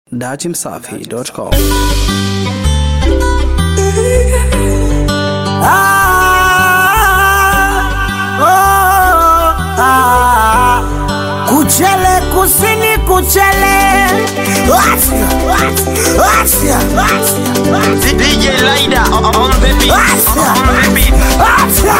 Datimsafi.com Kuchele kusini kuchele Asia, Asia, Asia, DJ Lida on on the beat. Asia, On the beat. Asia.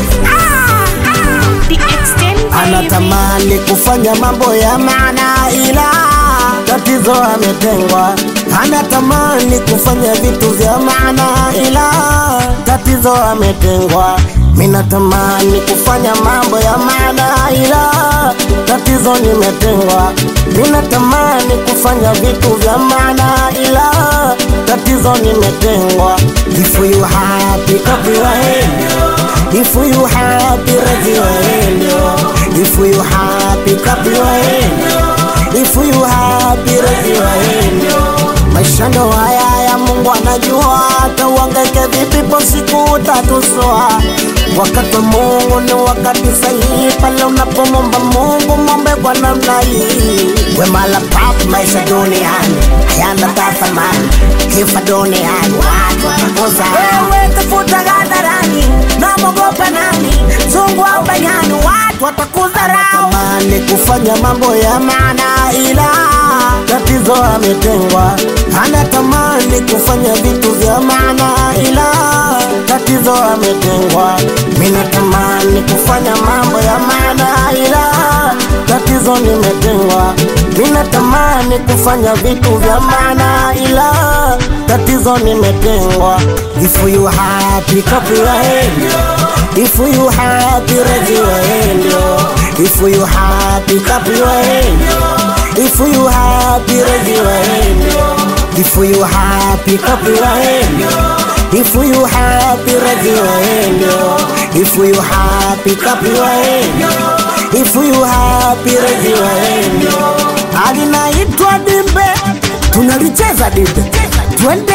The extended Anatamani kufanya mambo ya maana ila tatizo ametengwa. Anatamani kufanya vitu vya maana ila tatizo ametengwa. Mimi natamani kufanya mambo ya maana ila tatizo nimetengwa. Mimi natamani kufanya vitu vya maana ila tatizo nimetengwa. If you happy, copy If you happy, raise your hand, yo. If you happy, clap your hand. If you happy, raise your hand, yo. Maisha ndo haya ya Mungu anajua, hata uhangaike vipi, po siku utatuswa. Wakati wa Mungu ni wakati sahihi, pale unapomwomba Mungu mwombe kwa namna hii. Wema la pap maisha duniani hayana thamani, kifa duniani watu watakosa. Wewe tafuta hadharani na mogopa nani, zungu au banyani, watu watakudharau. Anatamani kufanya mambo ya maana ila tatizo ametengwa. Anatamani kufanya vitu vya maana ila tatizo ametengwa. Mimi natamani kufanya mambo ya maana ila tatizo nimetengwa. Mimi natamani kufanya vitu vya maana ila tatizo nimetengwa. If you happy, clap your hand. If you happy, raise your hand. yo. If you happy, clap your hand. If you happy, raise your hand. yo. If you happy, clap your hand. If you happy, raise your hand. yo. If you happy, clap your hand. If you happy, raise your hand. yo. Alinaitwa dimbe, tunalicheza dimbe, twende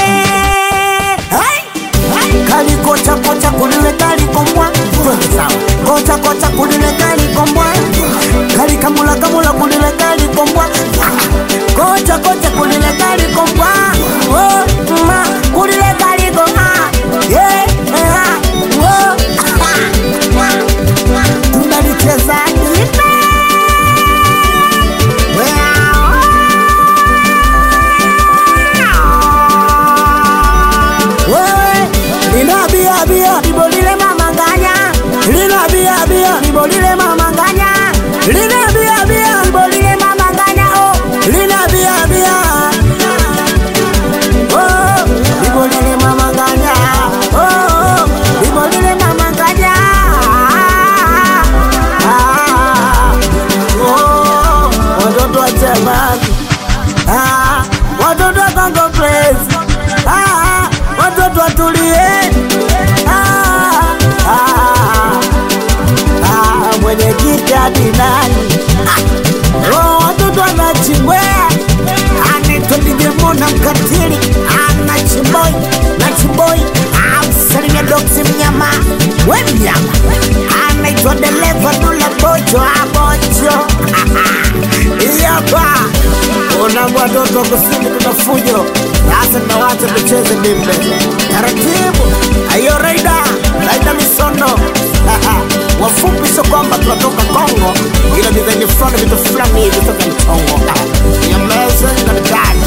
Hai! kali kocha kocha kulile kali kombwa twende sawa kocha kocha kulile kali kombwa kali kamula kamula kulile kali kombwa kocha kocha kulile kali kombwa oh ma kulile kali kombwa yeah ah, oh tunalicheza dimbe wewe lina bia bia libolile mamanganya lina bia bia libolile mamanganya lina bia bia libolile mamanganya oh lina bia bia oh libolile mamanganya oh libolile mamanganya ah oh watoto wa jamani Ah, watoto wa Congo Place. Ah, watoto watulie. Ah, ah, ah, mwenyekiti hadi nani? Ah, oh, watoto wanachimbwea anaitwa DJ Mona mkatili ana chimboi na chimboi amsalimia doksi mnyama we mnyama anaitwa dereva dula bocho abocho iyapa unambo watoto kusini kuna fujo sasa nawacha tucheze dimbe taratibu ayo raida raida misono wafupi sio kwamba tunatoka Kongo ila dizaini fulani vitu fulani hivi toka mchongo yameze na mitani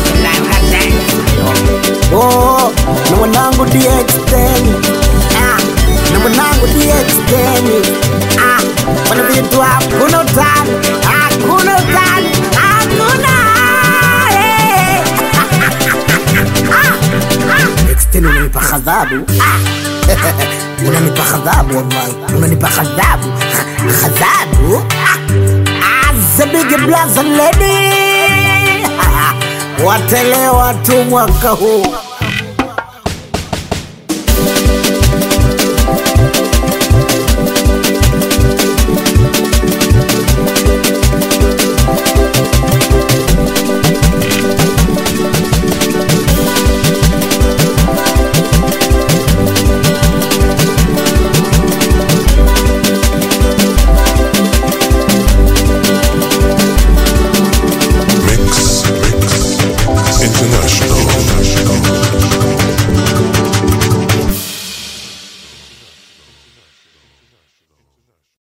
Oh, na mwanangu DX10 ah, na mwanangu DX10 ah, wana vitu hakuna utani, hakuna utani, hakuna eh. X10 unanipa ghadhabu Ah, unanipa ghadhabu wallahi, unanipa ghadhabu ghadhabu Ah, the big blaza lady watelewa tu mwaka huu